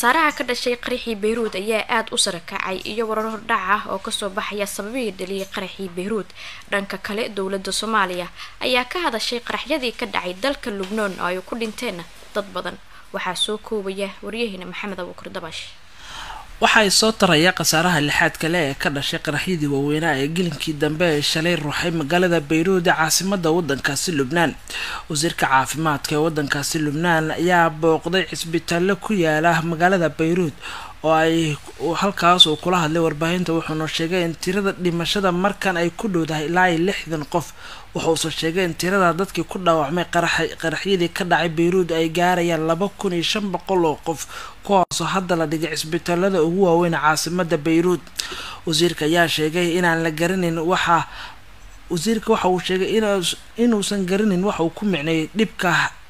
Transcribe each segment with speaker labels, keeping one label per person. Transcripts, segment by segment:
Speaker 1: khasaaraha ka dhashay qaraxii beyruud ayaa aada u sara kacay iyo warar hordhac ah oo kasoo baxaya sababihii dhaliyay qaraxii beyruud dhanka kale dowladda soomaaliya ayaa ka hadashay qaraxyadii ka dhacay dalka lubnaan oo ay ku dhinteen dad badan waxaa soo koobaya waryaheena maxamed abuukar dabash
Speaker 2: waxay soo taraya khasaaraha lixaad kale ee ka dhashay qaraxyadii waaweynaa ee gelinkii dambe ee shalay ruuxay magaalada bayruud ee caasimada wadankaasi lubnaan wasiirka caafimaadka ee wadankaasi lubnaan ayaa booqday cisbitaallo ku yaala magaalada bayruud oo ay halkaas uu kula hadlay warbaahinta wuxuuna sheegay in tirada dhimashada markan ay ku dhowdahay ilaa iyo lixdan qof wuxuuse sheegay in tirada dadkii ku dhaawacmay qaraxyadii ka dhacay bayruud ay gaarayaan laba kun iyo shan boqol oo qof kuwaasoo hadda la dhigay cisbitaalada ugu waaweyn caasimada bayruud wasiirka ayaa sheegay inaan la garanayn waxa wasiirka waxa uu sheegay inuusan garanayn waxa uu ku micneeyay dhibka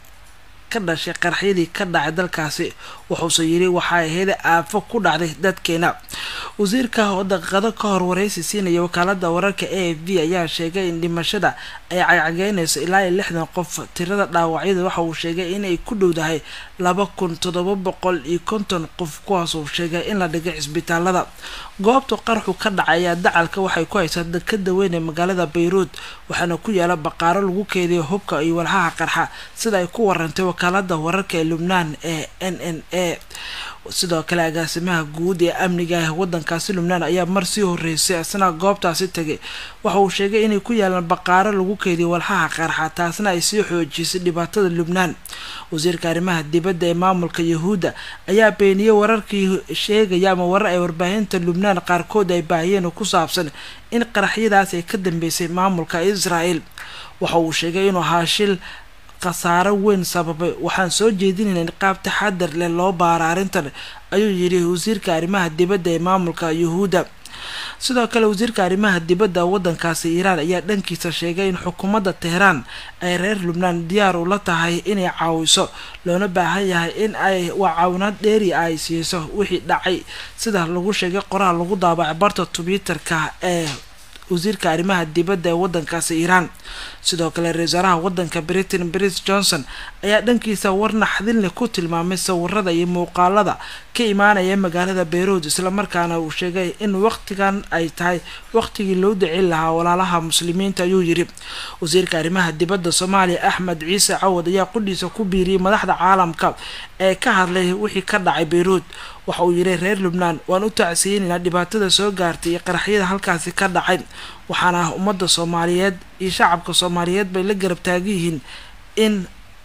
Speaker 2: ka dhashay qaraxyadii ka dhacay dalkaasi wuxuuse yiri waxay ahayd aafo ku dhacday dadkeena wasiirka oo daqiiqado ka hor wareysi siinaya wakaalada wararka a f v ayaa sheegay in dhimashada ay cagcageynayso ilaa iyo lixdan qof tirada dhaawacyada waxa uu sheegay inay ku dhowdahay laba kun toddoba boqol iyo konton qof kuwaasuu sheegay in la dhigay cisbitaalada goobta qaraxu ka dhacay ayaa dacalka waxay ku haysaa dekada weyn ee magaalada bayruud waxaana ku yaala baqaaro lagu keediyo hubka iyo walxaha qarxa sida ay ku warantay wakaalada wararka ee lubnaan ee n n a sidoo kale agaasimaha guud ee amniga ah wadankaasi lubnaan ayaa mar sii horeysay isna goobtaasi tegay waxa uu sheegay inay ku yaalaan baqaaro lagu keediyo walxaha qarxa taasna ay sii xoojisay dhibaatada lubnaan wasiirka arrimaha dibadda ee maamulka yahuudda ayaa beeniyey wararkii sheegaya ama warar ay warbaahinta lubnaan qaarkood ay baahiyeen oo ku saabsan in qaraxyadaas ay ka dambeysay maamulka israel waxa uu sheegay inuu ahaa shil khasaaro weyn sababay waxaan soo jeedinayna in qaab taxadar leh loo baara arrintan ayuu yidhi wasiirka arrimaha dibadda ee maamulka yuhuudda sidoo kale wasiirka arrimaha dibadda wadankaasi iiraan ayaa dhankiisa sheegay in xukuumadda teheraan ay reer lubnaan diyaar ula tahay inay caawiso loona baahan yahay in ay waa caawinaad dheeri ay siiso wixii dhacay sida lagu sheegay qoraal lagu daabacay barta twitterka ee wasiirka arrimaha dibadda ee wadankaasi iiraan sidoo kale ra-isul wasaaraha wadanka britain bris johnson ayaa dhankiisa war naxdin leh ku tilmaamay sawirada iyo muuqaalada ka imaanaya magaalada bayruud islamarkaana uu sheegay in waqtigan ay tahay waqtigii loo dacin lahaa walaalaha muslimiinta ayuu yiri wasiirka arrimaha dibadda soomaaliya axmed ciise cawad ayaa qudhiisa ku biiriyay madaxda caalamka ee ka hadlay wixii ka dhacay bayruud waxa uu yiri reer lubnaan waan u tacsiyeynayna dhibaatada soo gaartay iyo qaraxyada halkaasi ka dhacay waxaana ummadda soomaaliyeed iyo shacabka soomaaliyeed bay la garab taagan yihiin in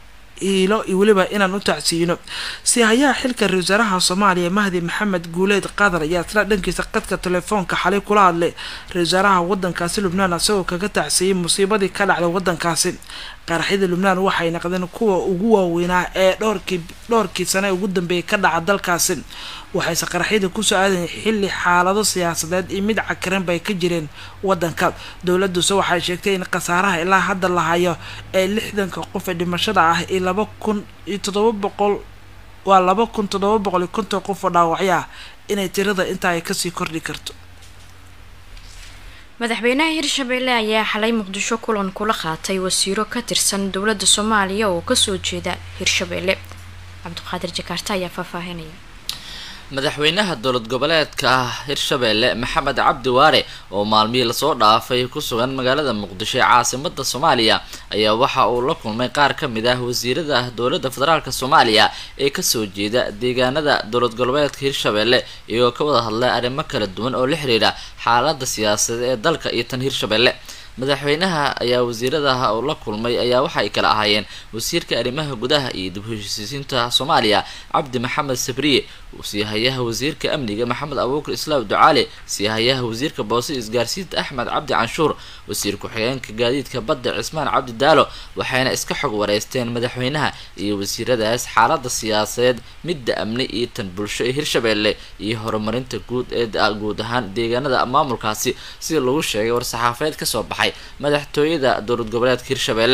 Speaker 2: iilo iyo weliba inaan u tacsiino si hayaha xilka ra-isul wasaaraha soomaaliya mahdi maxamed guuleed qatar ayaa isla dhankiisa qadka telefoonka xalay kula hadlay ra-isul wasaaraha wadankaasi lubnaan isagoo kaga tacsiyey musiibadii ka dhacday wadankaasi qaraxyada lubnaan waxay naqdeen kuwa ugu waaweynaa ee dhowrkii dhowrkii sane ugu dambeeyay ka dhaca dalkaasi waxayse qaraxyada kusoo aadayen xilli xaalado siyaasadeed iyo mid cakiran bay ka jireen wadanka dowladuse waxay sheegtay in khasaaraha ilaa hadda la hayo ee lixdanka qof ee dhimashada ah iyo laba kun iyo toddoba boqol waa laba kun toddoba boqol iyo konton qof oo dhaawacyo ah inay tirada intaa ay kasii kordhi karto
Speaker 1: madaxweynaha hirshabelle ayaa xalay muqdisho kulan kula qaatay wasiiro ka tirsan dowladda soomaaliya oo kasoo jeeda hirshabelle cabdiqaadir jakaarta ayaa faahfaahinaya
Speaker 3: madaxweynaha dowlad goboleedka hirshabelle maxamed cabdi waare oo maalmihii lasoo dhaafay ku sugan magaalada muqdisho ee caasimada soomaaliya ayaa waxa uu la kulmay qaar ka mid ah wasiirada dowladda federaalk soomaaliya ee kasoo jeeda deegaanada dowlad goboleedka hirshabelle iyagoo ka wada hadlay arrimo kala duwan oo la xiriira xaalada siyaasadeed ee dalka iyo tan hirshabelle madaxweynaha ayaa wasiiradaha uu la kulmay ayaa waxa ay kala ahaayeen wasiirka arrimaha gudaha iyo dib heshiisiinta soomaaliya cabdi maxamed sabriye siihayaha wasiirka amniga maxamed abuukar islaam ducaale siihayaha wasiirka boose isgaarsiinta axmed cabdi canshuur wasiir ku-xigeenka gaadiidka badda cismaan cabdi daalo waxayna iska xog wareysteen madaxweynaha iyo wasiiradaas xaalada siyaasadeed midda amni iyo tan bulsho ee hirshabelle iyo horumarinta guud ee guud ahaan deegaanada maamulkaasi sida lagu sheegay war-saxaafeed kasoo baxay madaxtooyada dowlad goboleedka hirshabelle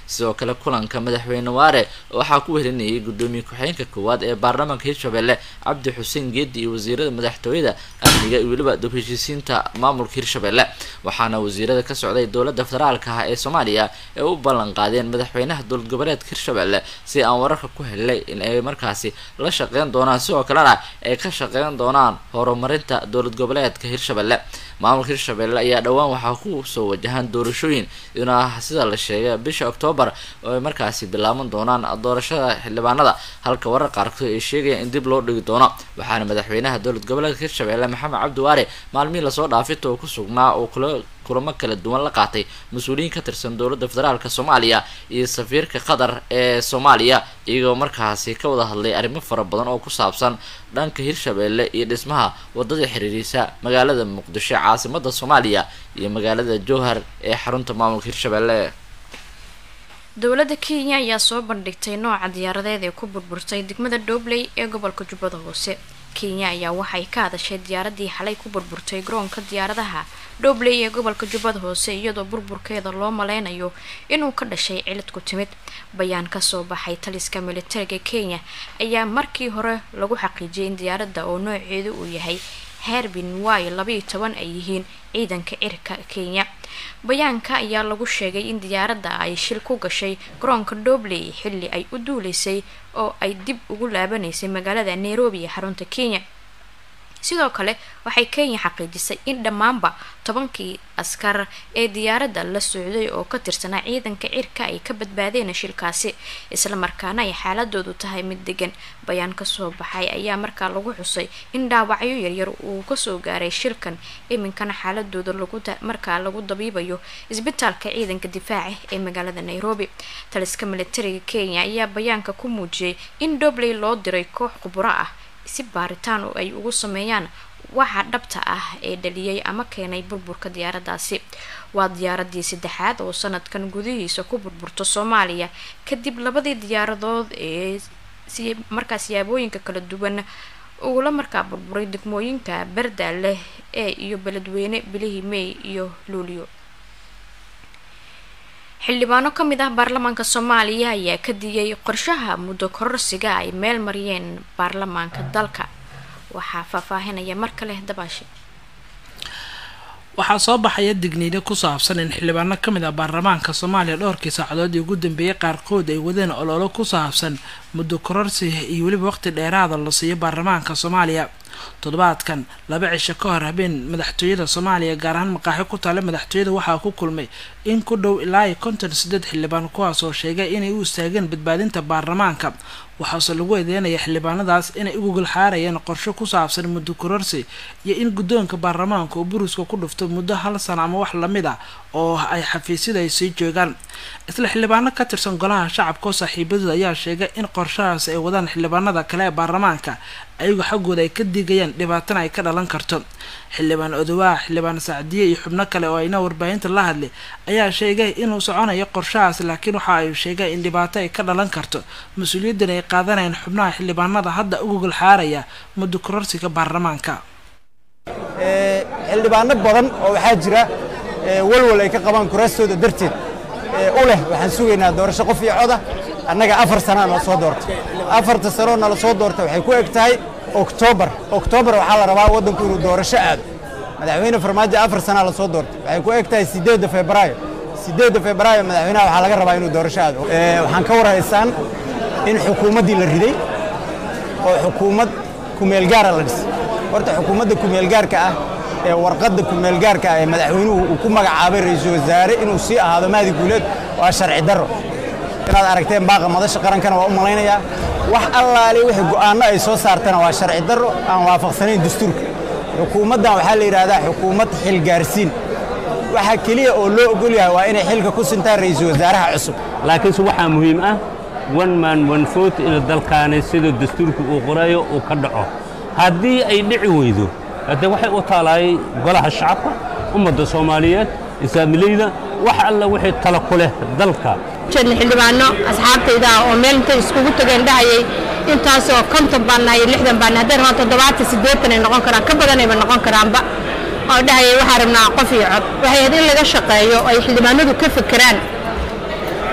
Speaker 3: sidoo kale kulanka madaxweyne waare waxaa ku wehelinayay gudoomiye ku-xigeenka koowaad ee baarlamaanka hirshabelle cabdi xuseen geedi iyo wasiirada madaxtooyada amniga iyo weliba dib heshiisiinta maamulka hirshabelle waxaana wasiirada ka socday dowladda federaalka ah ee soomaaliya ee u ballan qaadeen madaxweynaha dowlad goboleedka hirshabelle si aan wararka ku helnay in ay markaasi la shaqeyn doonaan sidoo kalena ay ka shaqeyn doonaan horumarinta dowlad goboleedka hirshabelle maamulka hirshabelle ayaa dhowaan waxaa ku soo wajahaan doorashooyin ina sida la sheegay bisha octoobar oo ay markaasi bilaaban doonaan doorashada xildhibaanada halka warar qaarkood ay sheegayaan in dib loo dhigi doono waxaana madaxweynaha dowlad goboleedka hirshabelle maxamed cabdi waare maalmihii lasoo dhaafita oo ku sugnaa oo kula kulamo kala duwan la qaatay mas-uuliyiin ka tirsan dowladda federaalka soomaaliya iyo safiirka qatar ee soomaaliya iyagoo markaasi ka wada hadlay arrimo fara badan oo ku saabsan dhanka hirshabelle iyo dhismaha wadada xiriirisa magaalada muqdisho caasimada soomaaliya iyo magaalada jowhar ee xarunta maamulka hirshabelle
Speaker 1: dowladda kenya ayaa soo bandhigtay nooca diyaaradeed ee ku burburtay degmada dhobley ee gobolka jubbada hoose kenya ayaa waxay ka hadashay diyaaradii xalay ku burburtay garoonka diyaaradaha dhobley ee gobolka jubbada hoose iyadoo burburkeeda loo maleynayo inuu ka dhashay cilid ku timid bayaan kasoo baxay taliska militariga kenya ayaa markii hore lagu xaqiijiyay in diyaaradda oo nooceedu uu yahay herbin way labayo toban ay yihiin ciidanka cirka kenya bayaanka ayaa lagu sheegay in diyaaradda ay shil ku gashay garoonka dhobley xilli ay u duuleysay oo ay dib ugu laabanaysay magaalada nairobi ee xarunta kenya sidoo kale waxay kenya xaqiijisay in dhammaanba tobankii askar ee diyaaradda la socday oo ka tirsanaa ciidanka cirka ay ka badbaadeen shilkaasi islamarkaana ay xaaladoodu tahay mid degan bayaan kasoo baxay ayaa markaa lagu xusay in dhaawacyo yaryar uu kasoo gaaray shilkan iminkana xaaladooda markaa lagu dabiibayo isbitaalka ciidanka difaaca ee magaalada nairobi taliska militariga kenya ayaa bayaanka ku muujiyay in dobley loo diray koox khuburo ah si baaritaan oo ay ugu sameeyaan waxa dhabta ah ee dhaliyay ama keenay burburka diyaaraddaasi waa diyaaradii saddexaad oo sanadkan gudihiisa ku burburto soomaaliya kadib labadii diyaaradood ee markaa siyaabooyinka kala duwan ugula markaa burburay degmooyinka barda leh ee iyo beledweyne bilihii may iyo luulyo xildhibaano ka mid ah baarlamaanka soomaaliya ayaa ka digay qorshaha muddo kororsiga ay meel mariyeen baarlamaanka dalka waxaa faahfaahinaya mar kale dabaashe
Speaker 2: waxaa soo baxaya digniino ku saabsan in xildhibaano ka mid ah baarlamaanka soomaaliya dhowrkii saacadoodii ugu dambeeyay qaarkood ay wadeen ololo ku saabsan muddo kororsi iyo weliba waqti dheeraada la siiyo baarlamaanka soomaaliya toddobaadkan laba cisho ka hor habeen madaxtooyada soomaaliya gaar ahaan maqaaxi ku taale madaxtooyada waxaa ku kulmay in ku dhow ilaa iyo konton sideed xildhibaan kuwaas oo sheegay inay u istaageen badbaadinta baarlamaanka waxaase lagu eedeynaya xildhibaanadaas inay u gogol xaarayeen qorsho ku saabsan muddo kororsi iyo in guddoonka baarlamaanka oo buruska ku dhufto muddo hal sana ama wax lamid ah oo ay xafiisyada ay sii joogaan isla xildhibaano ka tirsan golaha shacabka oo saaxiibadooda ayaa sheegay in qorshahaas ay wadaan xildhibaanada kale ee baarlamaanka ayagu xaggooda ay ka digayaan dhibaatana ay ka dhalan karto xildhibaan odowaa xildhibaan sacdiye iyo xubno kale oo ayna warbaahinta la hadlay ayaa sheegay inuu soconayo qorshahaas laakiin waxa ay sheegay in dhibaato ay ka dhalan karto mas-uuliyaddan ay qaadanayaan xubnaha xildhibaanada hadda u gogol xaaraya muddo kororsiga baarlamaanka
Speaker 4: xildhibaano badan oo waxaa jira walwal ay ka qabaan kuraastooda darteed u leh waxaan sugaynaa doorasho qof iyo coda annaga afar sanaa nala soo doortay afarta sanoo nala soo doortay waxay ku eg tahay oktoobar oktoobar waxaa la rabaa waddanku inuu doorasho aado madaxweyne farmaajo afar sanaa la soo doortay waxay ku eg tahay siddeedda febraayo siddeedda febraayo madaxweynaha waxaa laga rabaa inuu doorasho aado waxaan ka war haysaan in xukuumaddii la riday oo xukuumad kumeelgaara la dhisay horta xukuumadda kumeelgaarka ah ee warqadda kumeelgaarka ah ee madaxweynuhu uu ku magacaabay ra-iisul wasaare inuu sii ahaado mahdi guuleed waa sharci darro inaad aragteen baaqa madasha qarankana waa u malaynayaa wax allaale wixii go'aanno ay soo saartana waa sharci darro aan waafaqsanayn dastuurka xukuumaddan waxaa la yidhaahdaa xukuumad xilgaarsiin waxaa keliya oo loo ogol yahay waa inay xilka ku sintaan ra'iisul wasaaraha cusub
Speaker 5: laakiinse waxaa muhiim ah one man one vote in dalkaani sida dastuurka uu qorayo uu ka dhaco haddii ay dhici weydo haddee waxay u taalaay golaha shacabka ummadda soomaaliyeed islaamileyda wax alla wixii tala ku leh dalka
Speaker 6: jeedna xildhibaano asxaabtayda ah oo meel intay iskugu tageen dhahayay intaasoo konton baan nahay lixdan baan hadday rabaan toddobaatan siddeetan ay noqon karaan ka badanayba noqon karaanba oo dhahayay waxaa rabnaa qof iyo cod waxay ahayd in laga shaqeeyo oo ay xildhibaanadu ka fekeraan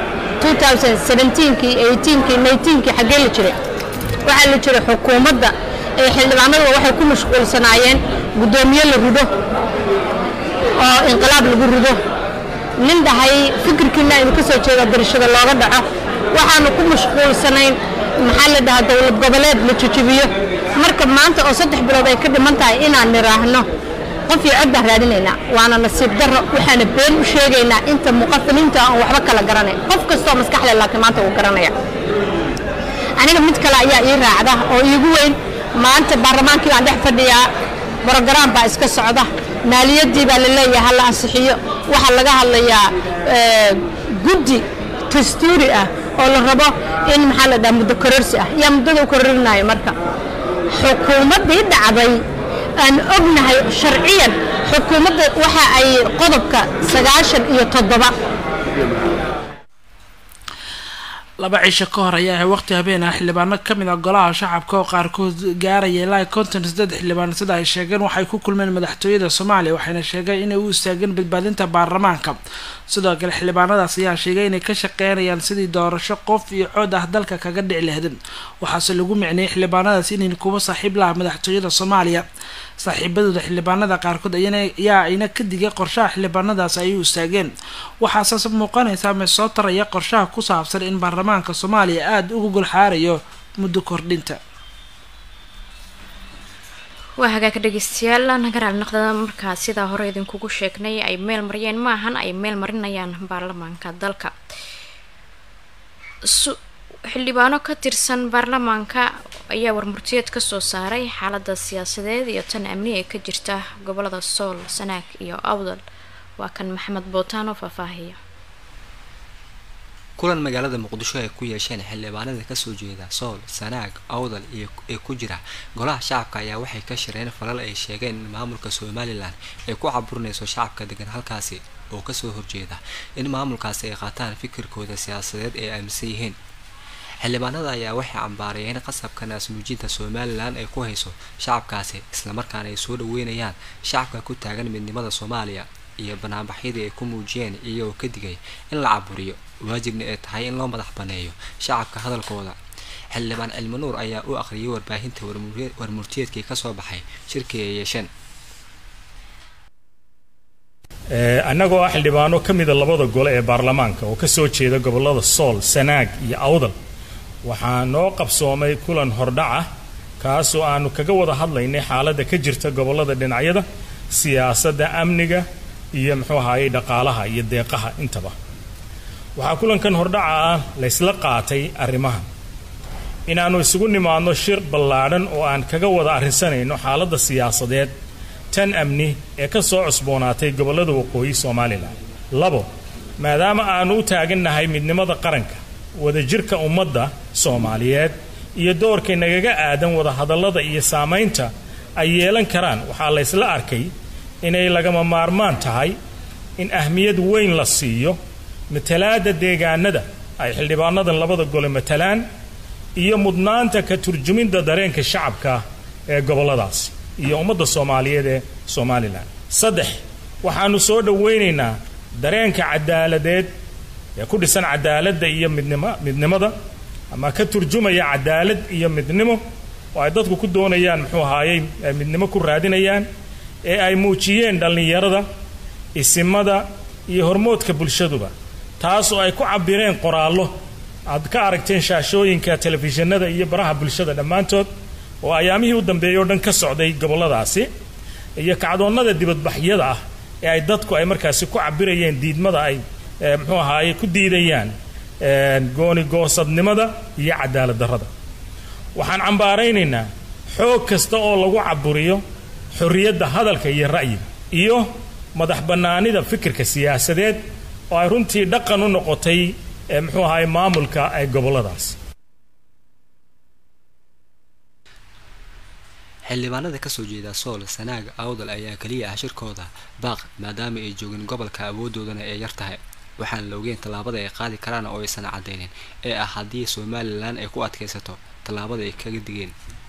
Speaker 6: 2017kii 18kii 19kii xaggee la jiray waxaa la jiray xukuumadda ee xildhibaanadu waxay ku mashquulsanaayeen guddoomiye la rido oo inqilaab lagu rido nin dhahay fikirkiina aynu ka soo jeeda darashada looga dhaco waxaanu ku mashquulsanayn maxaa la dhahaa dowlad goboleed la jujubiyo marka maanta oo saddex bilood ay ka dhiman tahay inaan niraahno qof iyo cod baan raadinaynaa waana nasiib darro waxaana been u sheegaynaa inta muqafiliinta aan waxba kala garanayn qof kastoo maskaxle laakiin maanta wuu garanaya aniga mid kale ayaa ii raacda oo iigu weyn maanta baarlamaankii baan dhex fadhiyaa brogaraam baa iska socda maaliyadii baa la leeyahay hala ansixiyo waxaa laga hadlayaa guddi dastuuri ah oo la rabo in maxaa la dhaha muddo kororsi ah yaa muddada u kororinayo marka xukuumaddii dhacday aan ognahay sharciyan xukuumadda waxa ay qodobka sagaashan iyo toddoba
Speaker 2: laba cisho ka hor ayaa waqti habeen ah xildhibaano kamid ah golaha shacabka oo qaarkood gaaraya ilaa konton saddex xildhibaan sida ay sheegeen waxay ku kulmeen madaxtooyada soomaaliya waxayna sheegeen inay u istaageen badbaadinta baarlamaanka sidoo kale xildhibaanadaas ayaa sheegay inay ka shaqeynayaan sidii doorasho qof iyo cod ah dalka kaga dhici lahaydin waxaase lagu micneeyay xildhibaanadaas inay kuwa saaxiib laha madaxtooyada soomaaliya saaxiibadooda xildhibaanada qaarkood ayaa ayna ka digay qorshaha xildhibaanadaas ay u istaageen waxaase muuqanaysaa me soo taraya qorshaha ku saabsan in baarlamaanka soomaaliya aada uga golxaarayo muddo kordhinta
Speaker 1: waa hagaag dhegeystayaal nagaraal naqdada markaa sidaa hore idinkugu sheegnay ay meel mariyeen maahan ay meel marinayaan baarlamaanka dalka xildhibaano ka tirsan baarlamaanka ayaa warmurtiyeed kasoo saaray xaalada siyaasadeed iyo tan amni ee ka jirta gobolada sool sanaag iyo awdal waa kan maxamed bootaan oo faahfaahiya
Speaker 7: kulan magaalada muqdisho ay ku yeesheen xildhibaanada kasoo jeeda sool sanaag awdal iyo ee ku jira golaha shacabka ayaa waxay ka shireen falal ay sheegeen in maamulka somalilan ay ku caburinayso shacabka degan halkaasi oo kasoo horjeeda in maamulkaasi ay qaataan fikirkooda siyaasadeed ee aaminsan yihiin xildhibaanada ayaa waxay cambaarayeen qasabka naasnuujinta somalilan ay ku hayso shacabkaasi islamarkaana ay soo dhaweynayaan shacabka ku taagan midnimada soomaaliya iyo banaanbaxyadii ay ku muujiyeen iyagoo ka digay in la caburiyo waajibna ay tahay in loo madax baneeyo shacabka hadalkooda xildhibaan cilmi nuur ayaa u aqriyay warbaahinta warmurtiyeedkii kasoo baxay shirkii ay yeesheen
Speaker 8: annagoo ah xildhibaano ka mida labada gole ee baarlamaanka oo kasoo jeeda gobolada sool sanaag iyo awdal waxaa noo qabsoomay kulan hordhac ah kaasoo aanu kaga wada hadlaynay xaaladda ka jirta gobolada dhinacyada siyaasadda amniga iyo muxuu ahaayey dhaqaalaha iyo deeqaha intaba waxaa kulankan hordhaca ah laysla qaatay arrimahan inaannu isugu nimaadno shir ballaadhan oo aan kaga wada arrinsanayno xaaladda siyaasadeed tan amni ee ka soo cusboonaatay gobollada waqooyi somalilan labo maadaama aannu u taagannahay midnimada qaranka wadajirka ummadda soomaaliyeed iyo doorkay nagaga aadan wadahadallada iyo saamaynta ay yeelan karaan waxaa laysla arkay inay lagama maarmaan tahay in ahmiyad weyn la siiyo matalaadda deegaanada ay xildhibaanadan labada gole matalaan iyo mudnaanta ka turjuminta dareenka shacabka ee gobolladaas iyo ummadda soomaaliyeed ee somalilan saddex waxaannu soo dhowaynaynaa dareenka cadaaladeed ee ku dhisan cadaaladda iyo midnima midnimada ama ka turjumaya cadaalad iyo midnimo oo ay dadku ku doonayaan muxuu ahaayey midnimo ku raadinayaan ee ay muujiyeen dhallinyarada isimada iyo hormoodka bulshaduba taas oo ay ku cabireen qoraallo aad ka aragteen shaashooyinka telefishinada iyo baraha bulshada dhammaantood oo ayaamihii u dambeeyay oo dhan ka socday gobolladaasi iyo kacdoonnada dibadbaxyada ah ee ay dadku ay markaasi ku cabirayeen diidmada ay muxuu ahaaye ku diidayaan goonigoosadnimada iyo cadaalad darrada waxaan cambaaraynaynaa xoog kasta oo lagu caburiyo xorriyadda hadalka iyo ra'yiga iyo madax bannaanida fikirka siyaasadeed oo ay runtii dhaqan u noqotay muxuu ahaay maamulka ee gobolladaas
Speaker 7: xildhibaanada kasoo jeeda sool sanaag awdal ayaa keliya ah shirkooda baaq maadaama ay joogin gobolka awoodoodana ay yar tahay waxaan la ogeyn tallaabada ay qaadi karaan oo aysan cadaynin ee ah haddii somalilan ay ku adkaysato tallaabada ay kaga digeen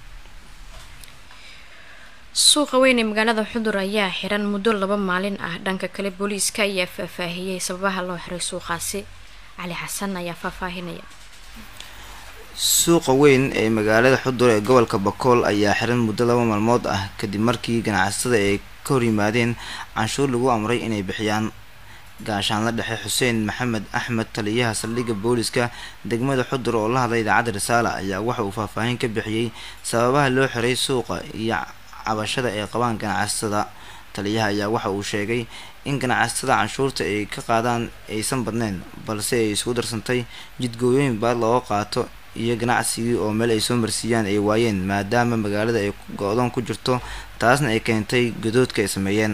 Speaker 1: suuqa weyn ee magaalada xudur ayaa xiran muddo laba maalin ah dhanka kale booliiska ayaa faahfaahiyey sababaha loo xiray suuqaasi cali xasan ayaa faahfaahinaya
Speaker 9: suuqa weyn ee magaalada xudur ee gobolka bakool ayaa xiran muddo laba maalmood ah kadib markii ganacsatada ay ka hor yimaadeen canshuur lagu amray inay bixiyaan gaashaanla dhexe xuseen maxamed axmed taliyaha saldhigga booliska degmada xudur oo la hadlay idaacadda risaala ayaa waxa uu faahfaahin ka bixiyey sababaha loo xiray suuqa iyo cabashada ay qabaan ganacsatada taliyaha ayaa waxa uu sheegay in ganacsatada canshuurta ay ka qaadaan aysan badnayn balse ay isugu darsantay jidgooyooyin baad looga qaato iyo ganacsigii oo meel ay soo marsiiyaan ay waayeen maadaama magaalada ay go-doon ku jirto taasna ay keentay gadoodka ay sameeyeen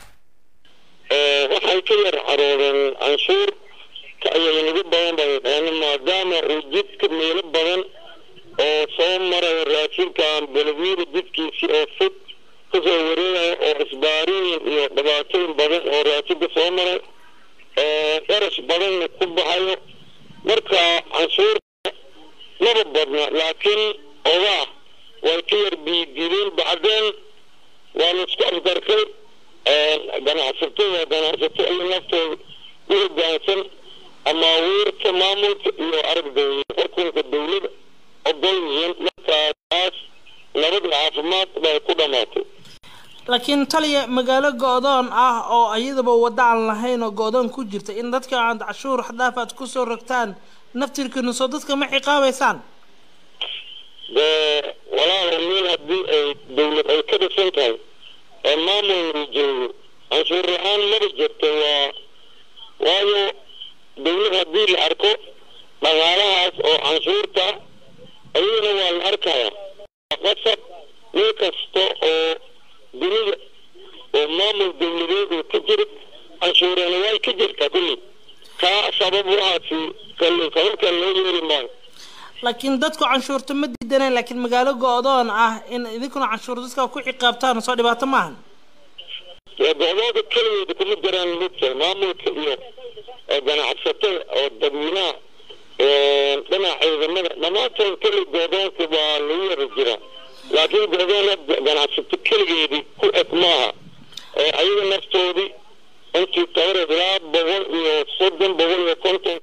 Speaker 10: waxay ka yar caroodeen canshuur ayay nagu badan bay dhaheen maadaama uu jidka meelo badan oo soo maraya raashinkan beledweyne jidkiisii oo fog kasoo wareegaya oo isbaarooyin iyo dhibaatooyin badan oo raashinka soo maray dharash badanna ku baxayo marka canshuurta maba badna laakiin ogaa way ka yar biidideen bacdeen waa la isku afgarkay ganacsatada ganacsato iyo naftooda u hogaansan amaawiirta maamulka iyo aragdooda xukunka dowlada ogol yihiin markaas nabada caafimaad bay ku dhamaatay
Speaker 2: laakiin taliya magaalo go-doon ah oo iyadaba waddo aan lahayn oo go-doon ku jirta in dadka aad cashuur xadaaf aad kusoo rogtaan naftirkiina soo dadka ma ciqaabaysaan
Speaker 10: dee walaal meel haddii ay dowlad ay ka dhisan tahay ee maamulna joogo canshuur la-aan maba jirto waa waayo dowlad haddii la arko dhaqaalahaas oo canshuurta ayadana waa la arkaya qasab meel kasta oo dunida oo maamul dowladeed uu ka jiro canshuurana way ka jirtaa kulli kaa sabab waxaasi kabalkan loo yeeri maayo
Speaker 2: laakiin dadku canshuurta ma diidaneen laakiin magaalo go-doon ah in idinkuna canshuur dadka ku ciqaabtaan soo dhibaato maahan
Speaker 10: go-doonka keligeeda kuma jiraan midka maamulka iyo ganacsatada oo dadweynaha dhinaca ciidamada dhammaantood keli go-doonka waa lagu yara jiraa laakiin go-doon ganacsato keligeedii ku eg maaha ayaga naftoodii intii tabareed ilaa boqol iyo soddon boqol iyo konton